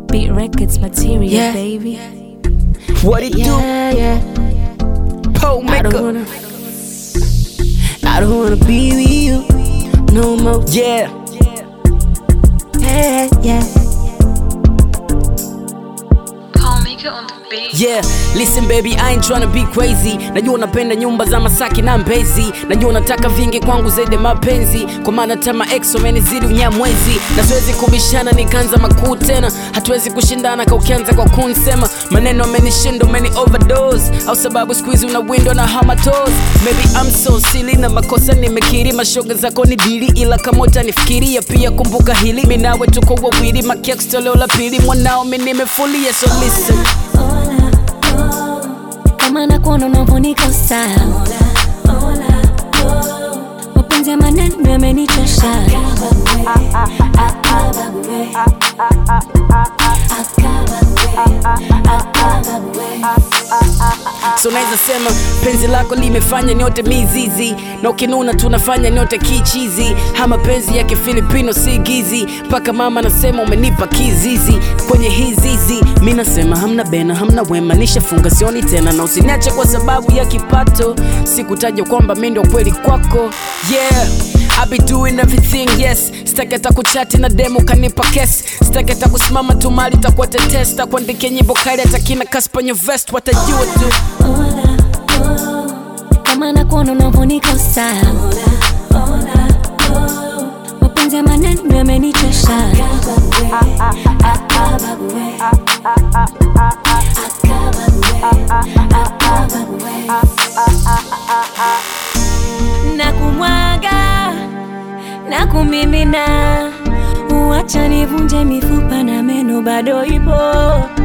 Beat Records material, Yeah. baby. What it Yeah, yeah. do? Pole I don't maker. wanna. I don't wanna be with you no more. Yeah. Yeah, yeah. Paul Maker on the beat. Yeah, listen baby, I ain't tryna be crazy. Najua unapenda nyumba za Masaki na Mbezi, najua unataka vingi kwangu zaidi ya mapenzi, kwa maana tama ex wamenizidi unyamwezi, na siwezi kubishana nikaanza makuu tena, hatuwezi kushindana ka ukianza kwa kunsema maneno amenishinda, umeni overdose, au sababu siku hizi una window na hamatos. Maybe I'm so silly na makosa nimekiri, mashoga zako ni dili, ila kama utanifikiria pia kumbuka hili, mimi nawe tuko wawili, makex toleo la pili, mwanao mimi nimefulia, so listen Kama nakuona unavyonikosa mapenzi ya maneno yamenichosha so naweza sema penzi lako limefanya nyote mizizi na ukinuna tunafanya nyote kichizi hama penzi ya kifilipino si gizi mpaka mama nasema umenipa kizizi kwenye hizizi mi nasema hamna bena hamna wema nishafunga sioni tena na usiniache kwa sababu ya kipato sikutaja kwamba mi ndio kweli kwako yeah I be doing everything yes sitaki hata kuchati na demo kanipa kes sitaki hata kusimama tu mali takuwa tetesta kuandikia nyimbo kali hata kina kaspanyo vest watajua tu kama nakuona unavyonikosa mapenzi ya maneno yamenichosha na kumwaga na kumimina uacha nivunje mifupa na meno bado ipo